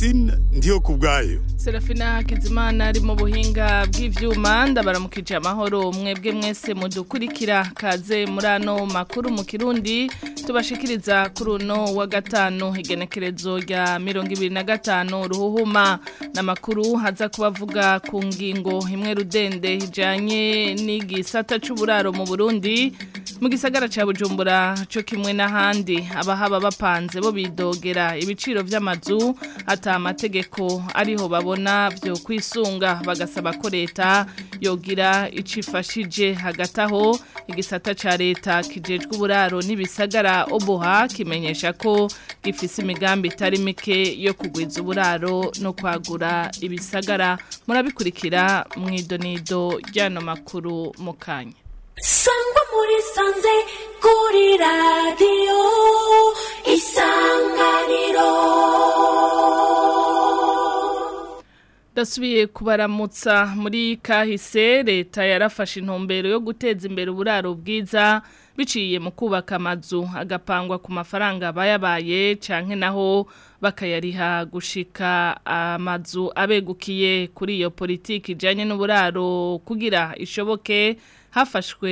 Francine ndiyo kubwayo Serafina Hakizimana ari mu buhinga bw'ivyuma ndabaramukije amahoro mwebwe mwese mudukurikira kaze muri ano makuru mu Kirundi tubashikiriza kuri uno wa gatanu igenekerezo rya 2025 ruhuhuma namakuru haza kubavuga ku ngingo imwe rudende ijanye n'igisata c'uburaro mu Burundi mu gisagara ca Bujumbura cyo kimwe n'ahandi abahaba bapanze bo bidogera ibiciro vy'amazu ata amategeko ariho babona byo kwisunga bagasaba ko leta yogira icifashije hagati aho igisata ca leta kijejwe uburaro n'ibisagara oboha kimenyesha ko gifise imigambi itari mike yo kugwiza uburaro no kwagura ibisagara murabikurikira mu idonido ry'ano makuru mu kanya sangwa muri sanze kuri radiyo isanganiro Dasubiye kubaramutsa muri kahise leta yarafashe intumbero yo guteza imbere uburaro bwiza biciye mu kubaka amazu agapangwa ku mafaranga bayabaye canke naho bakayariha gushika amazu abegukiye kuri iyo politiki ijanye n'uburaro kugira ishoboke hafashwe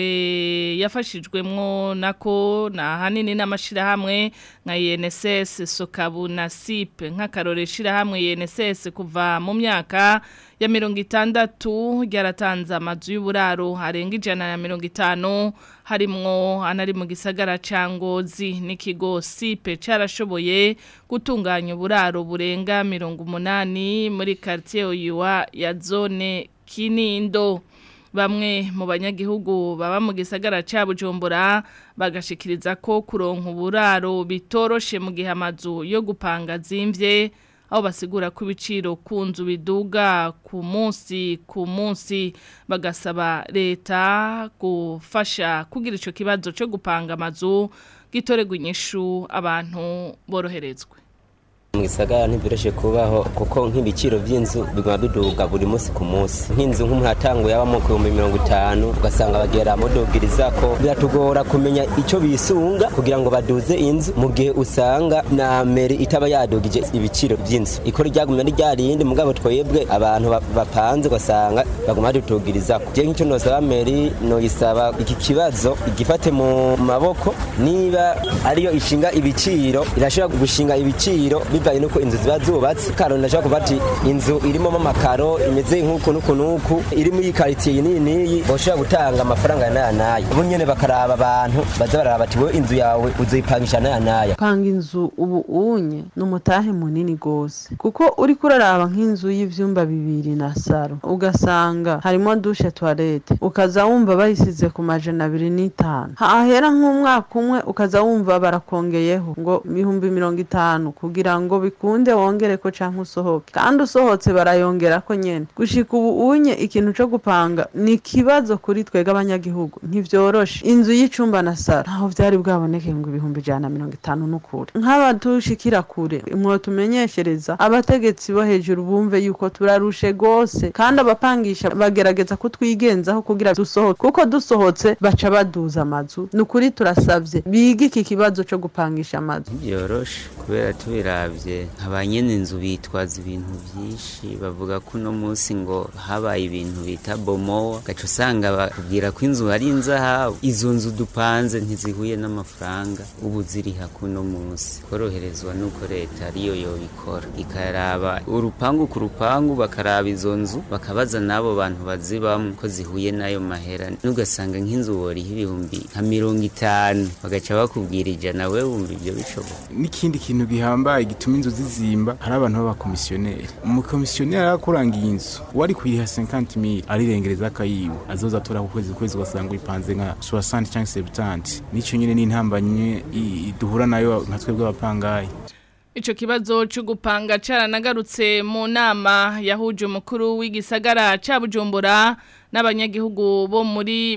yafashijwemwo nako na hanini n'amashirahamwe nka INSS Sokabu na SIP nk'akarore shirahamwe INSS kuva mu myaka ya mirongo itandatu ryaratanze amazu y'uburaro arenga ijana ya mirongo itanu harimwo anari mu gisagara ca Ngozi n'ikigo SIP carashoboye gutunganya uburaro burenga mirongo umunani muri quartier Oyuwa ya zone Kinindo bamwe mu banyagihugu baba mu gisagara cya bujumbura bagashikiriza ko kuronka uburaro bitoroshe mu gihe amazu yo gupanga zimvye aho basigura ko ibiciro ku nzu biduga ku munsi ku munsi bagasaba leta gufasha kugira icyo kibazo cyo gupanga amazu gitorerwa inyishu abantu boroherezwe mu gisagara ntibiroshe kubaho kuko nk'ibiciro by'inzu biguma biduga buri munsi ku munsi nk'inzu nk'umuhatangu yabamo ku bihumbi mirongo itanu ugasanga bagera mudugiriza ko biratugora kumenya icyo bisunga kugira ngo baduze inzu mu gihe usanga na meri itaba yadugije ibiciro by'inzu ikora ryagumye ari ryarindi mugabo twebwe abantu bapanze ugasanga baguma badutugiriza ko je nk'icyo nosaba meri noyisaba iki kibazo igifate mu maboko niba ariyo ishinga ibiciro irashobora gushinga ibiciro bivanye nuko inzu ziba zubatse karo ndashaka kuvuga ati inzu irimo amakaro imeze nk'uku n'uku n'uku iri muri quartier iyi n'iyi bashobora gutanga amafaranga n'aya n'aya ubu nyene bakaraba abantu baza baraba ati wowe inzu yawe uzoyipangisha n'aya n'aya panga inzu ubu unye ni umutahe munini gose kuko uri kuraraba nk'inzu y'ivyumba bibiri na saro ugasanga harimo dushe toilette ukaza wumva bayisize ku majana abiri n'itanu hahera nk'umwaka umwe ukaza wumva barakongeyeho ngo ibihumbi mirongo itanu kugira ngo bikunde wongere ko canke usohoke kandi usohotse barayongera ko nyene gushika ubu unye ikintu co gupanga ni kibazo kuri twega abanyagihugu ntivyoroshe inzu y'icumba na sara ntaho vyari bwaboneke ngo ibihumbi ijana na mirongo itanu n'ukuri nk'abatushikira kure mwotumenyeshereza abategetsi bo hejuru bumve yuko turarushe gose kandi abapangisha bagerageza kutwigenzaho kugira dusohoke kuko dusohotse baca baduza amazu ni ukuri turasavye bige iki kibazo co gupangisha amazu byoroshe kubera tubiravye abanyene inzu bitwaza ibintu vyinshi bavuga ko uno munsi ngo habaye ibintu bita bomowa gaca usanga bakubwira ko inzu ari inzahabu izo nzu dupanze ntizihuye n'amafaranga ubu ziriha kuno munsi koroherezwa nuko leta ariyo yobikora ikaraba urupangu ku rupangu bakaraba izo nzu bakabaza n'abo bantu bazibamwo ko zihuye n'ayo mahera n'ugasanga nk'inzu woriha ibihumbi nka mirongo itanu bagaca bakubwira ijana we wumva ivyo bishoboka n'ikindi kintu gihambaye gituma inzu zizimba hari abantu b'abakomisiyoneri umukomisiyoneri arakurangiye inzu wari kuyiha 50 mil arirengereza akayiwe azoza atora ku kwezi kwezi ugasanga uyipanze nka 60 cyangwa 70 nico nyene n'intambanye duhura nayo nka twebwe abapangayi Ico kibazo cyo gupanga caranagarutse mu nama yahuje umukuru w'igisagara ca Bujumbura n'abanyagihugu bo muri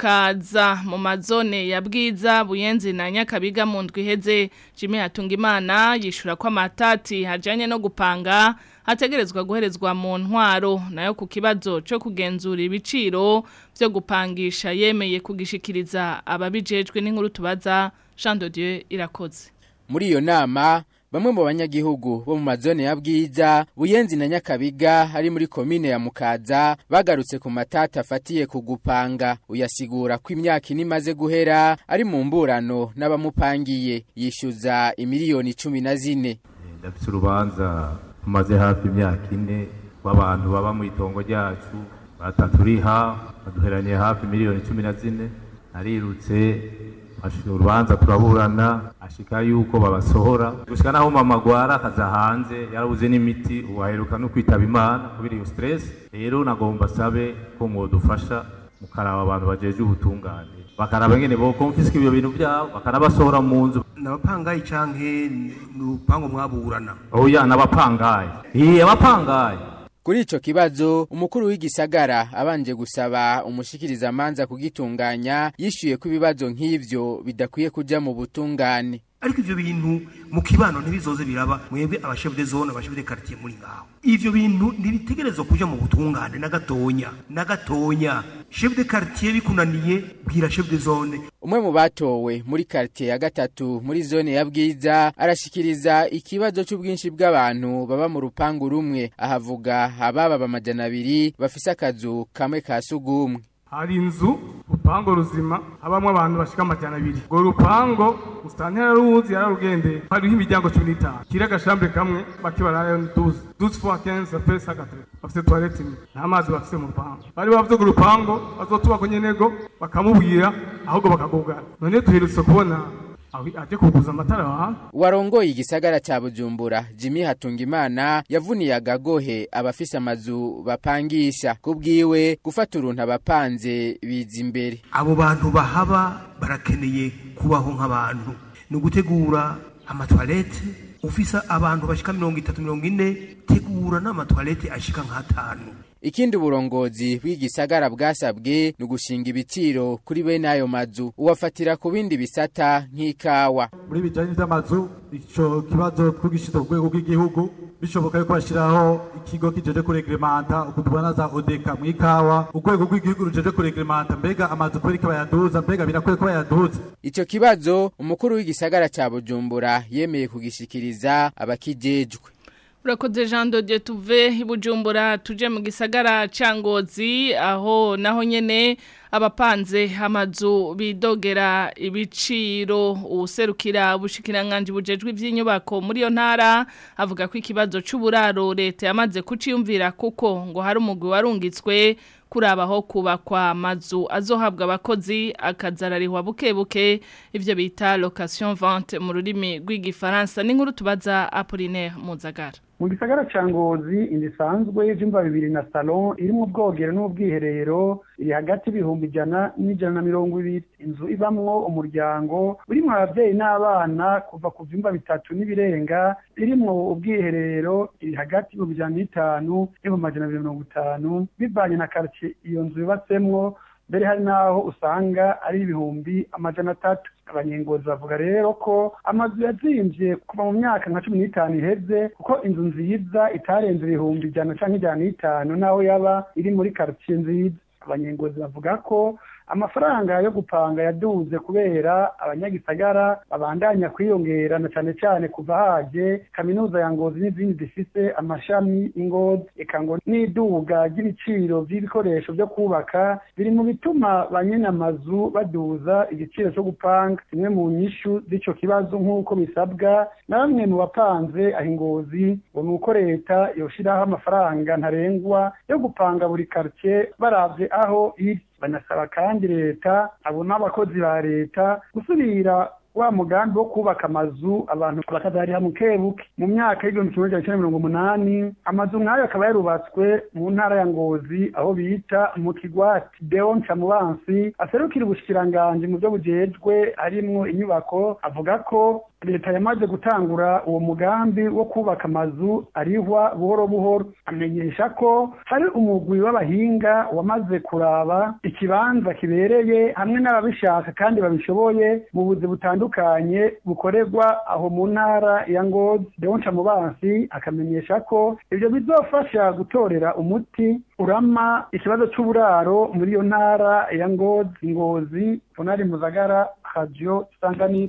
mukaza mu mazone ya bwiza buyenzi na nyakabiga mu ndwi iheze Jimmy Hatungimana yishura ko amatati hajanye no gupanga hategerezwa guherezwa mu ntwaro nayo ku kibazo cyo kugenzura ibiciro byo gupangisha yemeye kugishikiriza ababijejwe n'inkuru tubaza Jean de Dieu irakoze muri iyo nama bamwe mu banyagihugu bo mu mazone ya Bwiza Buyenzi na Nyakabiga ari muri komine ya Mukaza bagarutse ku matata afatiye ku gupanga uyasigura ko imyaka ine imaze guhera ari mu mburano n'abamupangiye yishyuza imiliyoni cumi na zine ndafite urubanza tumaze hafi imyaka ine w'abantu baba mu itongo ryacu bataturiha baduheraniye hafi miliyoni cumi na zine narirutse ashika urubanza turaburana ashika yuko babasohora gushika naho mama agwara akaza hanze yarabuze n'imiti ubu aheruka no kwitaba imana kubera iyo stress rero nagomba sabe ko mwodufasha mukaraba abantu bajeje ubutungane bakaraba ngene bo konfiska ibyo bintu byabo bakanabasohora mu nzu nabapangayi canke n'urupango mwaburana oya nabapangayi iye abapangayi Kuri ico kibazo umukuru w'igisagara abanje gusaba umushikiriza manza kugitunganya yishuye ko ibibazo nk'ivyo bidakwiye kuja mu butungane ariko ivyo bintu mu kibano ntibizoze biraba mwebwe abashef de zone abashef de quartier muri ngaho ivyo bintu ntibitegerezwa kuja mu butungane na gatonya na gatonya chef de quartier bikunaniye bwira chef de zone umwe mu batowe muri quartier ya gatatu muri zone ya Bwiza arashikiriza ikibazo c'ubwinshi bw'abantu baba mu rupangu rumwe ahavuga ababa bamajana abiri bafise akazu kamwe ka sugumwe hari inzu urupango ruzima habamwo abantu bashika amajana abiri urwo rupango musitantera yaruzi yararugendeye hariho imiryango cumi n'itanu kiri agashambure kamwe bake bararayo ni duze duze fois quinze apres sagatre bafise toilette imwe nta mazi bafise mu rupango bari bavuze ngo urupango bazotubako nyenego bakamubwira ahubwo bakagugana none duherutse kubona aje kuguza amatara wa warongoye igisagara ca Bujumbura Jimmy Hatungimana yavuniye agagohe abafise amazu bapangisha kubwiwe gufata uruntu abapanze biza imbere abo bantu bahaba barakeneye kubaho nk'abantu ni ugutegura amatwarete ufisa abantu bashika mirongo itatu mirongo ine tegura n'amatwarete ashika nk'atanu Ikindi uburongozi bw'igisagara bwasabwe ni ugushinga ibiciro kuri bene ayo mazu uwafatira ku bindi bisata nk'ikawa muri bijanye n'amazu ico kibazo twigishize ku rwego rw'igihugu bishoboka yuko bashyiraho ikigo kijeje kuregremanta ukutubona za odeka mu ikawa urwego rw'igihugu rujeje kuregremanta mbega amazu kubera ko bayaduza mbega birakwiye ko bayaduza Ico kibazo umukuru w'igisagara ca Bujumbura yemeye kugishikiriza abakijejwe Urakoze Jean de tuve ibujumbura tuje mu gisagara ca Ngozi aho naho nyene abapanze amazu bidogera ibiciro userukira ubushikiranganje bujejwe ivy'inyubako muri yo ntara avuga ko ikibazo c'uburaro leta yamaze kuciyumvira kuko ngo hari umugwi warungitswe kurabaho kubakwa amazu azohabwa abakozi akazararihwa buke buke ivyo bita location vente mu rurimi rw'igifaransa n'inkuru tubaza Apollinaire Muzagara mu gisagara ca ngozi inzu isanzwe y'ivyumba bibiri na salon irimwo ubwogero n'ubwiherero iri hagati y'ibihumbi ijana n'ijana na mirongo ibiri inzu ibamwo umuryango urimwo abavyeyi n'abana kuva ku vyumba bitatu n'ibirenga irimwo ubwiherero iri hagati y'ibihumbi ijana n'itanu n'ibihumbi amajana abiri mirongo itanu bivanye na quartier iyo nzu yubatsemwo mbere hari n'aho usanga ari ibihumbi amajana atatu abanyengozi bavuga rero ko amazu yazimvye kuva mu myaka nka cumi n'itanu iheze kuko inzu nziza itarenze ibihumbi ijana canke ijana n'itanu naho yaba iri muri quartier nziza abanyengozi bavuga ko amafaranga yo gupanga yaduze kubera abanyagisagara babandanya kwiyongera na cane cane kuva haje kaminuza ya ngozi n'izindi zifise amashami ingozi eka ngo n'iduga ry'ibiciro vy'ibikoresho vyo kubaka biri mu bituma banyene amazu baduza igiciro co gupanga zimwe mu nyishu z'ico kibazo nk'uko bisabwa na bamwe mu bapanze aho ingozi ngo ni uko leta yoshiraho amafaranga ntarengwa yo gupanga buri quartier baravye aho iri banasaba kandi leta abo n'abakozi ba leta gusubira wa mugambi wo kubaka amazu abantu bakazariha mukebuke mu myaka y'igihumbi kimwe magana cyenda mirongo umunani amazu nk'ayo akaba yarubatswe mu ntara ya ngozi aho bita mu kigwati deon camubansi aserukira ubushikiranganji mu byo bujejwe harimwo inyubako avuga ko leta yamaze gutangura uwo mugambi wo kubaka amazu arihwa buhoro buhoro amenyesha ko hari umugwi w'abahinga wamaze kuraba ikibanza kibereye hamwe n'ababishaka kandi babishoboye mu buzi butandukanye bukorerwa aho mu ntara ya ngozi deonca mubansi akamenyesha ko ibyo bizofasha gutorera umuti urama ikibazo c'uburaro muri iyo ntara ya ngozi ngozi fonari muzagara radio sanganisi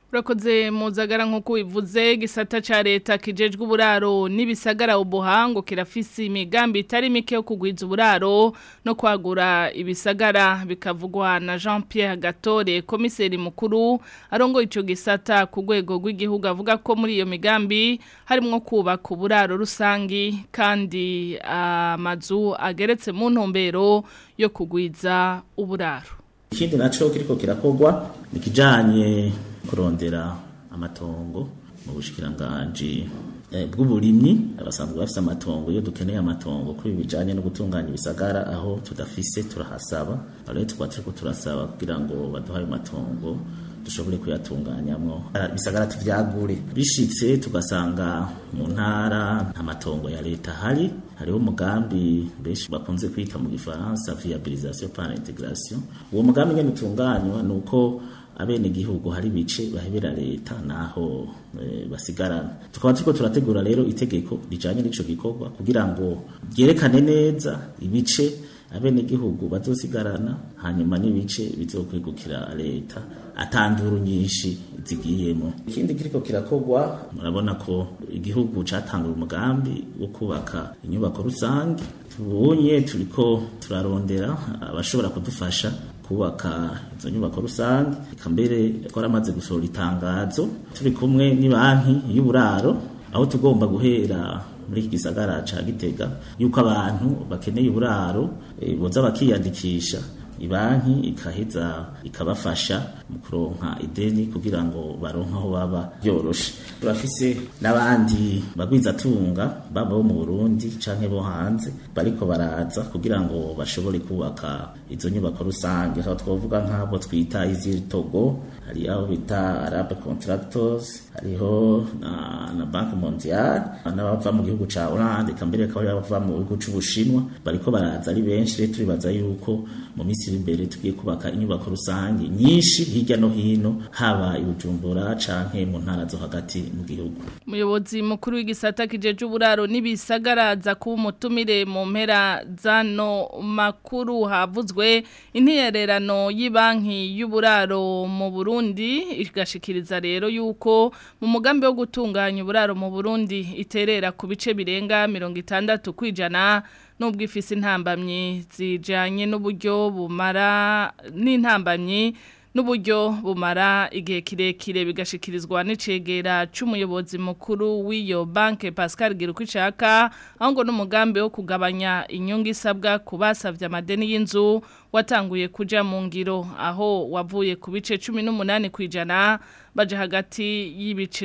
Urakoze muzagara nk'uko bivuze gisata ca leta kijejwe uburaro n'ibisagara ubuhango kirafise imigambi itari mike yo kugwiza uburaro no kwagura ibisagara bikavugwa na Jean Pierre Gatore komiseri mukuru arongo ico gisata ku rwego rw'igihugu avuga ko muri iyo migambi harimwo kubaka uburaro rusangi kandi amazu ageretse mu ntumbero yo kugwiza uburaro ikindi naco kiriko kirakogwa nikijanye kurondera amatongo mu bushikiranganji bw'uburimyi abasanzwe bafite amatongo iyo dukeneye amatongo kuri bijanye no gutunganya ibisagara aho tudafise turahasaba rero tukaba turiko turasaba kugira ngo baduhaye matongo dushobore kuyatunganyamwo bisagara tuvyagure bishitse tugasanga mu ntara nta matongo ya leta hari hariho umugambi benshi bakunze kwita mu gifaransa viabilisation par intégration uwo mugambi ngene utunganywa nuko abene gihugu hari bice bahebera leta naho e, basigarana tukaba turiko turategura rero itegeko rijanye n'ico gikorwa kugira ngo ryerekane neza ibice abene gihugu bazosigarana hanyuma n'ibice bizokwegukira leta atanduru nyinshi zigiyemo ikindi kiriko kirakogwa murabona ko igihugu catangura umugambi wo kubaka inyubako rusange tubonye turiko turarondera abashobora kudufasha kubaka izo nyubako rusange eka mbere twaramaze gusohora itangazo turi kumwe n'ibanki y'uburaro aho tugomba guhera muri iki gisagara ca Gitega yuko abantu bakeneye uburaro e, boza bakiyandikisha ibanki ikaheza ikabafasha mu kuronka ideni kugira ngo baronke aho baba byoroshe turafise n'abandi bagwizatunga baba bo mu Burundi canke bo hanze bariko baraza kugira ngo bashobore kubaka izo nyubako rusange aho twovuga nk'abo twita iziri Togo hari abo bita Arab Contractors hariho na, na Banque Mondiale n'abava mu gihugu ca Hollande kambere akaba bava mu gihugu c'Ubushinwa bariko baraza ari benshi rero turibaza yuko mu minsi iri imbere tugiye kubaka inyubako rusange nyinshi hirya no hino haba i Bujumbura canke mu ntara zo hagati mu gihugu umuyobozi mukuru w'igisata kijeje uburaro n'ibisagaraza kuba umutumire mu mpera zano makuru havuzwe intererano y'ibanki y'uburaro mu Burundi igashikiriza rero yuko mu mugambi wo gutunganya uburaro mu Burundi iterera ku bice birenga mirongo itandatu kwijana nubwo ifise intambamyi zijanye n'uburyo bumara n'intambamyi n'uburyo bumara igihe kirekire bigashikirizwa n'icegera c'umuyobozi mukuru w'iyo banke Pascal Girukwicaka aho ngo n'umugambi wo kugabanya inyungu isabwa ku basavye amadeni y'inzu watanguye kuja mu ngiro aho wavuye ku bice 18 kwijana baje hagati y'ibice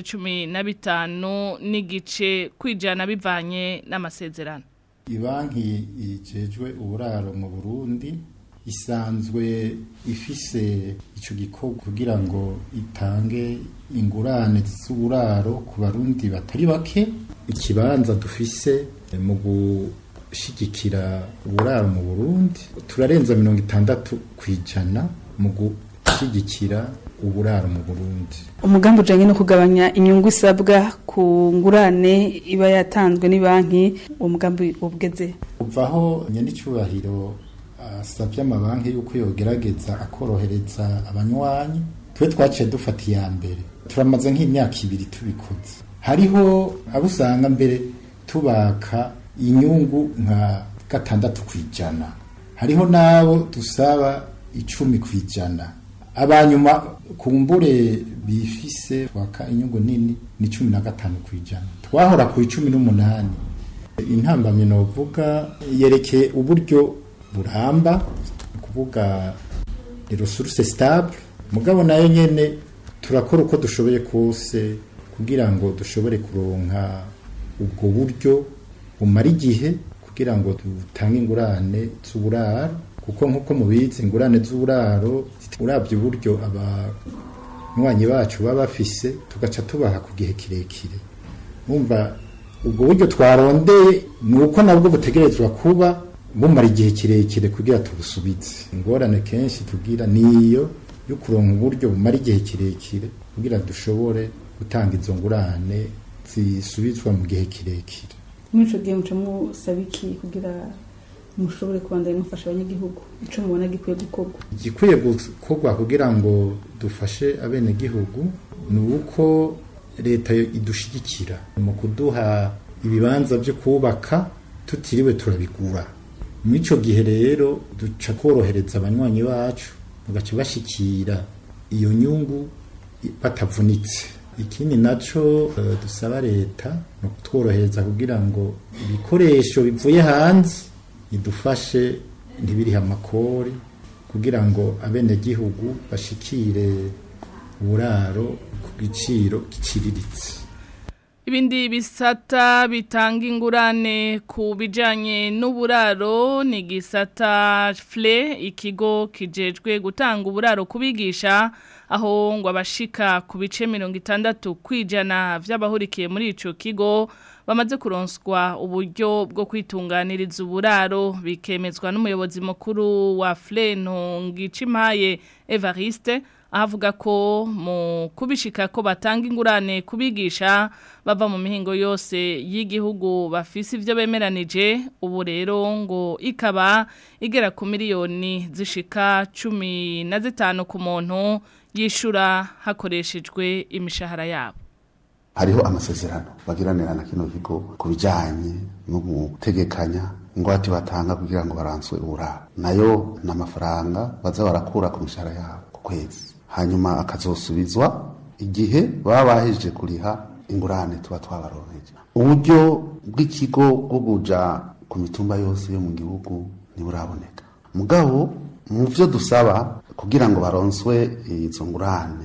15 n'igice kwijana bivanye n'amasezerano ibanki ijejwe uburaro mu Burundi isanzwe ifise ico gikorwa kugira ngo itange ingurane z'uburaro ku barundi batari bake ikibanza dufise mu gushigikira uburaro mu Burundi turarenza mirongo itandatu kwijana mu gushigikira uburaro mu Burundi umugambi ujanye no kugabanya inyungu isabwa ku ngurane iba yatanzwe ni banki uwo mugambi ubugeze uvaho nyandicubahiro asabye amabanki yuko yogerageza akorohereza abanywanyi twe twaciye dufata iya mbere turamaze nk'imyaka ibiri tubikoze hariho abo usanga mbere tubaka inyungu nka gatandatu ku ijana hariho n'abo dusaba icumi ku ijana abanyuma kumbure bifise twaka inyungu nini ni cumi na gatanu ku ijana twahora ku icumi n'umunani intambamyi novuga yerekeye uburyo buramba kuvuga resource stable mugabo nayo nyene turakora uko dushoboye kose kugira ngo dushobore kuronka ubwo buryo bumara igihe kugira ngo dutange ingurane z'uburaro kuko nk'uko mubizi ingurane z'uburaro urabye uburyo abanywanyi bacu baba bafise tugaca tubaha ku gihe kirekire bumva ubwo buryo twarondeye ni uko nabwo butegerezwa kuba bumara igihe kirekire kugira tubusubize ingorane kenshi tugira niyo yo kuronka uburyo bumara igihe kirekire kugira dushobore gutanga izo ngurane zisubizwa mu gihe kirekire muri ico gihe muca musaba iki kugira mushobore kubandanya mufasha abanyagihugu ico mubona gikwiye gukorwa igikwiye gukorwa kugira ngo dufashe abenegihugu ni uko leta idushigikira mu kuduha ibibanza byo kubaka tutiriwe turabigura muri icyo gihe rero duca korohereza abanywanyi bacu bagaca bashikira iyo nyungu batavunitse ikindi nacyo dusaba leta ni ukutworohereza kugira ngo ibikoresho bivuye hanze idufashe ntibirihe amakori kugira ngo abenegihugu bashikire uburaro ku giciro giciriritse Ibindi bisata bitanga ingurane ku bijanye n'uburaro ni gisata FLE ikigo kijejwe gutanga uburaro kubigisha aho ngo abashika ku bice 60 kwijana vy'abahurikiye muri ico kigo bamaze kuronswa uburyo bwo kwitunganiriza uburaro bikemezwa n'umuyobozi mukuru wa FLE Ntongicimaye Evariste avuga ko mu kubishika ko batanga ingurane kubigisha bava mu mihingo yose y'igihugu bafise ivyo bemeranije ubu rero ngo ikaba igera ku miliyoni zishika cumi na zitanu ku muntu yishura hakoreshejwe imishahara yabo hariho amasezerano bagiranira na kino kigo ku bijyanye no gutegekanya ingwate batanga kugira ngo baranswe uburaro nayo ni amafaranga baza barakura ku mishahara yabo ku kwezi hanyuma akazosubizwa igihe baba bahejeje kuriha ingurane tuba twabaronkeje uburyo bw'ikigo bwo kuja ku mitumba yose yo mu gihugu ntiburaboneka mugabo mu byo dusaba kugira ngo baronswe izo ngurane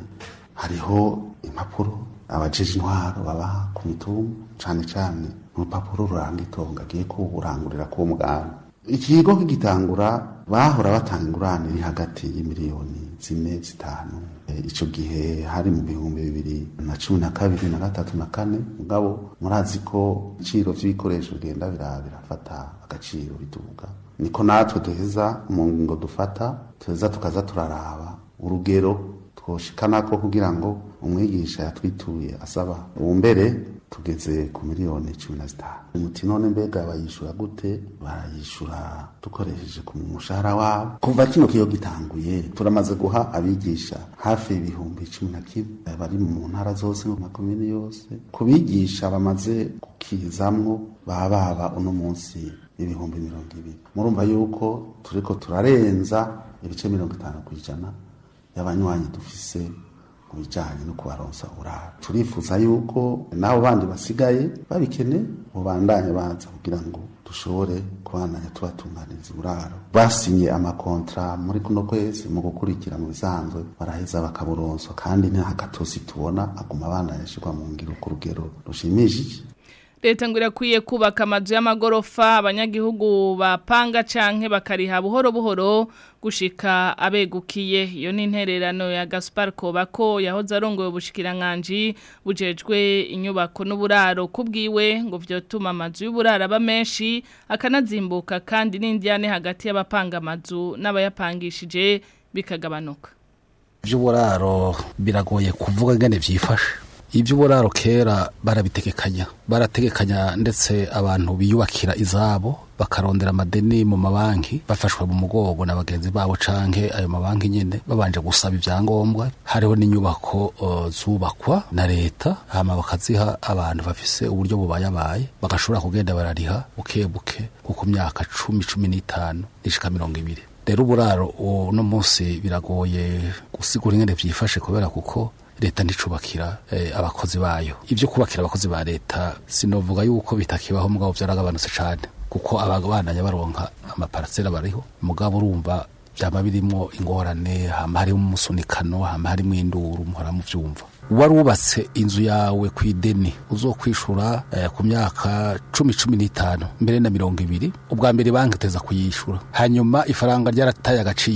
hariho impapuro abajeje intwaro babaha ku mitumba cane cane urupapuro ruranga itonga agiye kuburangurira k'uwo muganda ikigo kigitangura bahora batanga ingurane iri hagati y'imiliyoni zine zitanu icyo gihe hari mu bihumbi bibiri na cumi na kabiri na gatatu na kane mugabo murazi ko ibiciro by'ibikoresho bigenda birafata agaciro bituvuga niko natwe duheza mu ngingo dufata tuheza tukaza turaraba urugero twoshikanako kugira ngo umwigisha yatwituye asaba ubu mbere tugeze ku miliyoni cumi na zitanu umuti none mbega bayishura gute barayishura dukoresheje ku mushahara wabo kuva kino kiyo gitanguye turamaze guha abigisha hafi ibihumbi cumi na kimwe bari mu ntara zose mu makomini yose ku bigisha bamaze gukizamwo baba baba uno munsi ibihumbi mirongo ibiri murumva yuko turiko turarenza ibice mirongo itanu ku ijana y'abanywanyi dufise mu bijyanye no kubaronsa uburaro turifuza yuko n'abo bandi basigaye babikene mubandanye baza kugira ngo dushobore kubandanya tubatunganiriza uburaro basinye amakontra muri kuno kwezi mu gukurikira mu bisanzwe baraheza bakaburonswa kandi nta gatosi tubona aguma abandanya ashyirwa mu ngiro ku rugero rushimishije leta ngo irakwiye kubaka amazu y'amagorofa abanyagihugu bapanga canke bakariha buhoro buhoro gushika abegukiye iyo ni intererano ya Gaspar Kobako yahoze arongoye ubushikiranganje bujejwe inyubako n'uburaro kubwiwe ngo vyotuma amazu y'uburaro aba menshi akanazimbuka kandi n'indyane hagati y'abapanga amazu n'abayapangishije bikagabanuka vy'uburaro biragoye kuvuga ngene vyifashe iby'uburaro kera barabitegekanya barategekanya ndetse abantu biyubakira izabo bakarondera amadeni mu mabanki bafashwe mu mugongo na bagenzi babo canke ayo mabanki nyene babanje gusaba ivyangombwa hariho n'inyubako uh, zubakwa na leta hama bakaziha abantu bafise uburyo bubayabaye bagashobora kugenda barariha buke buke kuko myaka cumi cumi n'itanu nishika mirongo ibiri rero uburaro uno munsi biragoye gusigura ingene vyifashe kubera kuko leta nticubakira eh, abakozi bayo ibyo kubakira abakozi ba leta sinovuga yuko bitakibaho mugabo byaragabanutse cyane kuko ababandanya baronka amaparasera bariho mugabo urumva byaba birimo ingorane hama harimo umusunikano hama harimo induru muhora muvyumva wari wubatse inzu yawe ku ideni uzokwishura eh, ku myaka cumi cumi n'itanu mbere na mirongo ibiri ubwa mbere banki iteza kuyishura hanyuma ifaranga ryarataye agaciro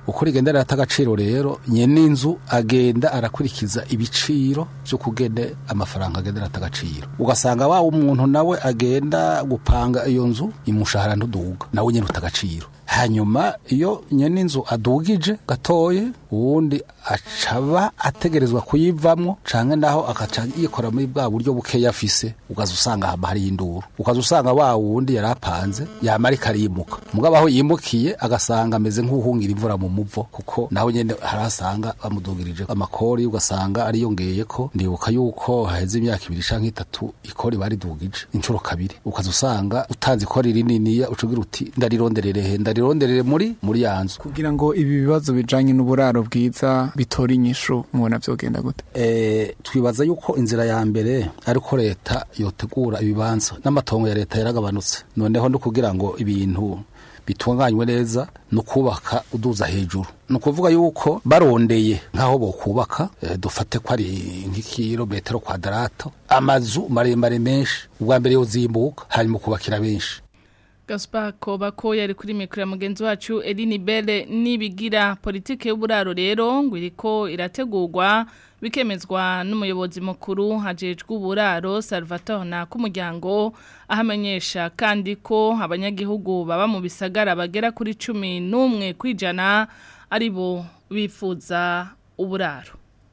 uko rigenda rirata agaciro rero nyene inzu agenda arakurikiza ibiciro vyo kugene amafaranga agenda arata agaciro ugasanga wa umuntu nawe agenda gupanga iyo nzu imushahara ntuduga nawe nyene uta agaciro hanyuma iyo nyene inzu adugije gatoye uwundi acaba ategerezwa kuyivamwo canke naho akaca yikora muri bwa buryo bukeya afise ukaza usanga haba hari induru ukaza usanga wa wundi yari apanze yama ariko arimuka mugabo aho yimukiye agasanga ameze nk'uhungira imvura mu muvo kuko naho nyene harasanga bamudugirije amakori ugasanga ariyongeye ko ndibuka yuko haheze imyaka ibiri canke itatu ikori baridugije inshuro kabiri ukaza usanga utanze ikori rininiya ucugira uti ndarironderere he ndarironderere muri muri yanzu kugira ngo ibi bibazo bijanye n'uburaro bwiza bitora inyishu mubona vyogenda gute e, twibaza yuko inzira ya mbere ariko leta yotegura ibibanza n'amatongo ya leta yaragabanutse noneho no kugira ngo ibintu bitunganywe neza no kubaka uduza hejuru ni ukuvuga yuko barondeye nk'aho bokubaka e, dufate ko ari nk'ikirometero kwadarato amazu maremare menshi ubwa mbere yozimbuka hanyuma kubakira benshi Gaspar Kobako yari kuri mikro ya mugenzi wacu Eline Belle nibigira politike y'uburaro rero ngo iriko irategurwa bikemezwa n'umuyobozi mukuru hajejwe uburaro Salvatore na kumuryango ahamenyesha kandi ko abanyagihugu baba mu bisagara bagera kuri 11 kwijana aribo bifuza uburaro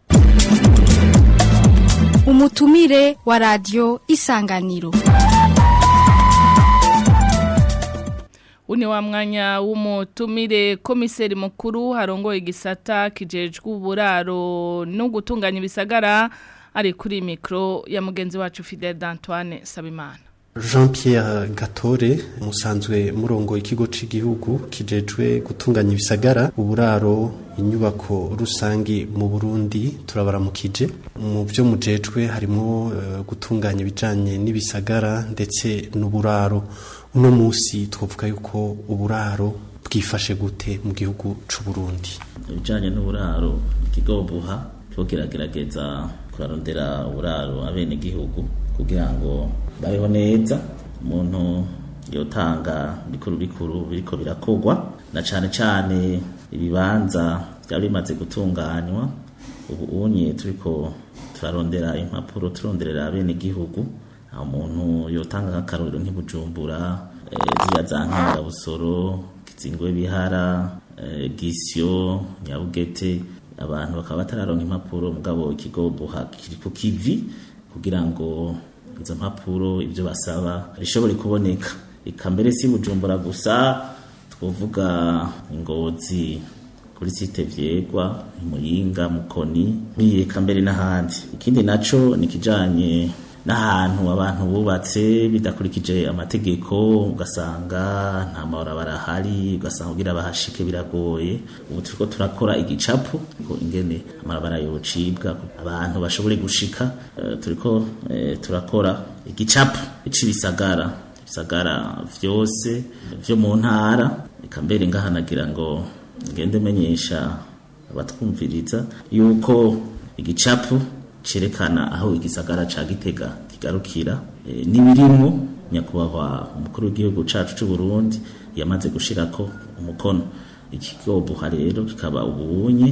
Umutumire wa radio Isanganiro Uni wa mwanya w'umutumire komiseri mukuru harongoye igisata kijejwe uburaro no gutunganya ibisagara ari kuri mikro ya mugenzi wacu Fidel d'Antoine Sabimana. Jean Pierre Gatore musanzwe murongo ikigo c'igihugu kijejwe gutunganya ibisagara uburaro inyubako rusangi mu Burundi turabaramukije mu byo mujejwe harimo uh, gutunganya ibijanye n'ibisagara ndetse n'uburaro uno musi twavuga yuko uburaro bwifashe gute mu gihugu c'u Burundi ibijanye n'uburaro ikigo buha cyo kiragerageza kurarondera uburaro abene gihugu kugira ngo babeho neza umuntu yotanga bikuru bikuru biriko birakogwa na cane cane ibibanza byari bimaze gutunganywa ubu unye turiko turarondera impapuro turonderera abene gihugu aho umuntu yotanga nk'akarorero nk'ibujumbura ziriya za nkangabusoro kizingwe bihara gisyo nyabugete abantu bakaba batararonka impapuro mugabo ikigo buha kiri ku kivi kugira ngo izo mpapuro ibyo basaba bishobore kuboneka eka mbere si bujumbura gusa twavuga ingozi kuri site vyegwa muyinga mukoni biyeka mbere n'ahandi ikindi naco ni kijanye n'ahantu abantu bubatse bidakurikije amategeko ugasanga nta mabarabara ahari ugasanga kugira bahashike biragoye ubu turiko turakora igicapu ko ingene amabarabara yocibwa abantu bashobore gushika uh, turiko uh, turakora igicapu c'ibisagara ibisagara vyose vyo mu ntara eka mbere ngahanagira ngo ngende menyesha abatwumviriza yuko igicapu cerekana aho igisagara ca Gitega kigarukira e, nibirimo nyakubahwa umukuru w'igihugu cacu c'u Burundi yamaze gushirako umukono ikigo buha rero kikaba ubunye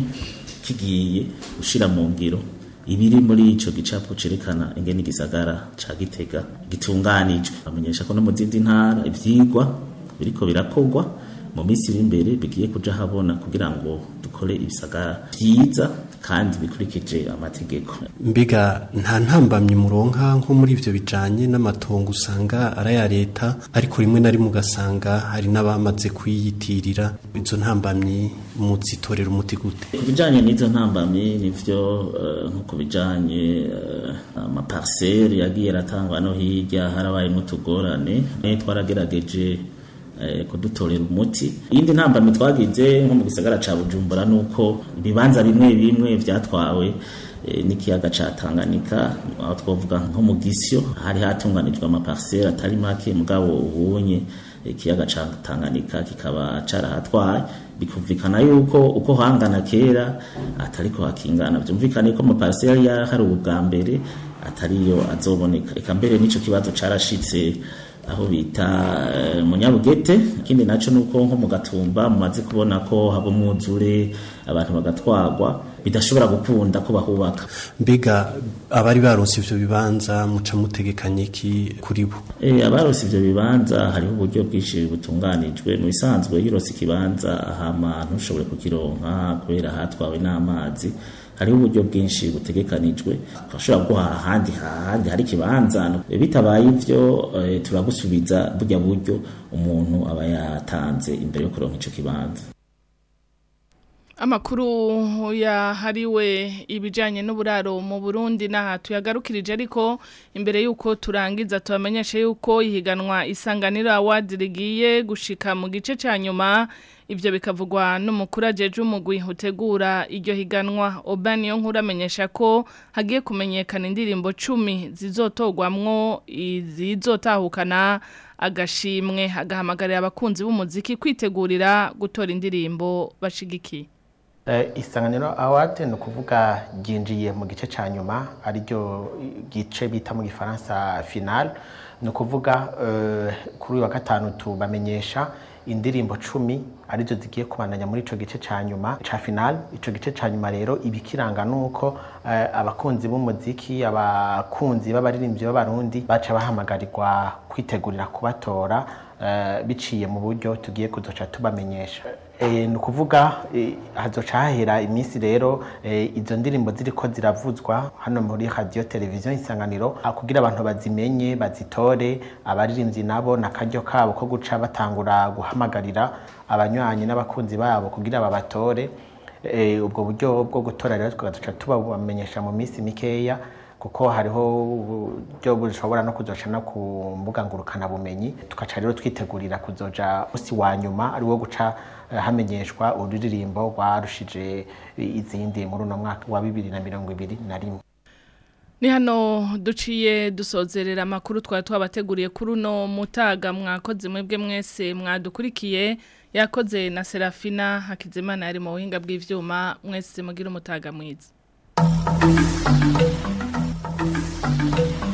kigiye gushira mu ngiro ibiri muri ico gicapo cerekana ingene igisagara ca Gitega gitunganijwe bamenyesha ko no mu zindi ntara ivyigwa biriko birakogwa mu minsi iri imbere bigiye kuja habona kugira ngo dukore ibisagara vyiza kandi bikurikije amategeko mbega nta ntambamye muronka nko muri ivyo bijanye n'amatongo usanga ari aya leta ariko rimwe na rimwe ugasanga hari n'abamaze kuyiyitirira izo ntambamyi muzitorera umuti gute ku bijanye n'izo ntambamyi nivyo uh, nko ku bijanye uh, amaparsele yagiye aratangwa no hirya harabayemo utugorane twaragerageje kudutorera umuti iyindi ntambamyi twagize nko mu gisagara ca bujumbura nuko ibibanza bimwe bimwe vyatwawe n'ikiyaga ca Tanganyika aho twavuga nko mu gisyo hari hatunganijwe amaparcelle atari make mugabo ubunye ikiyaga ca Tanganyika kikaba carahatwaye bikumvikana yuko uko hangana kera atariko hakingana vyumvikana yuko amaparcelle yari hari ubwa mbere atariyo azoboneka eka mbere nico kibazo carashitse aho bita eh, munyabugete ikindi naco nuko nko mu gatumba mumaze kubona ko haba umwuzure abantu bagatwagwa bidashobora gukunda ko bahubaka mbega abari baronse ivyo bibanza muca mutegekanye iki kuri bo Eh abarose ivyo bibanza hariho uburyo bwinshi butunganijwe mu bisanzwe yirose ikibanza hama ntushobore kukironka kubera hatwawe n'amazi hariho uburyo bwinshi butegekanijwe twashobora guha ahandi hahandi hari ikibanza Eh, bitabaye ivyo eh, turagusubiza burya buryo umuntu aba yatanze imbere yo kuronka ico kibanza Amakuru yahariwe ibijanye n'uburaro mu Burundi naha tuyagarukirije ariko imbere yuko turangiza tubamenyeshe yuko ihiganwa isanganiro award rigiye gushika mu gice ca nyuma ivyo bikavugwa n'umukuru ajeje umugwi utegura iryo higanwa Obani yo nkuru amenyesha ko hagiye kumenyekana indirimbo 10 zizotogwamwo izizotahukana agashimwe agahamagarira abakunzi b'umuziki kwitegurira gutora indirimbo bashigikiye Eh, isanganiro award ni ukuvuga ryinjiye mu gice cya nyuma ariryo gice bita mu gifaransa final ni ukuvuga eh, kuri uyu wa gatanu tubamenyesha indirimbo cumi arizo zigiye kubandanya muri ico gice ca nyuma ca final ico gice ca nyuma rero ibikiranga nuko eh, abakunzi b'umuziki abakunzi b'abaririmbyi b'abarundi baca bahamagarirwa kwitegurira kubatora eh, biciye mu buryo tugiye kuzoca tubamenyesha Eh, ni ukuvuga eh, hazoca hahera iminsi rero eh, izo ndirimbo ziriko ziravuzwa hano muri radio televiziyo isanganiro ah, kugira abantu bazimenye bazitore abaririmbyi nabo nakaryo kabo ko guca batangura guhamagarira abanywanyi n'abakunzi babo kugira babatore eh, ubwo buryo bwo gutora rero tugazoca tubamenyesha mu minsi mikeya kuko hariho uburyo bushobora no kuzoca no ku mbuga ngurukana bumenyi tugaca rero twitegurira kuzoja usi wa nyuma ari wo guca eh, hamenyeshwa ururirimbo rwarushije izindi muri uno mwaka wa bibiri na mirongo ibiri na rimwe Ni hano duciye dusozerera amakuru twari twabateguriye kuri uno mutaga mwakoze mwebwe mwese mwadukurikiye yakoze na Serafina Hakizimana yari mu buhinga bw'ivyuma mwese mugira umutaga mwiza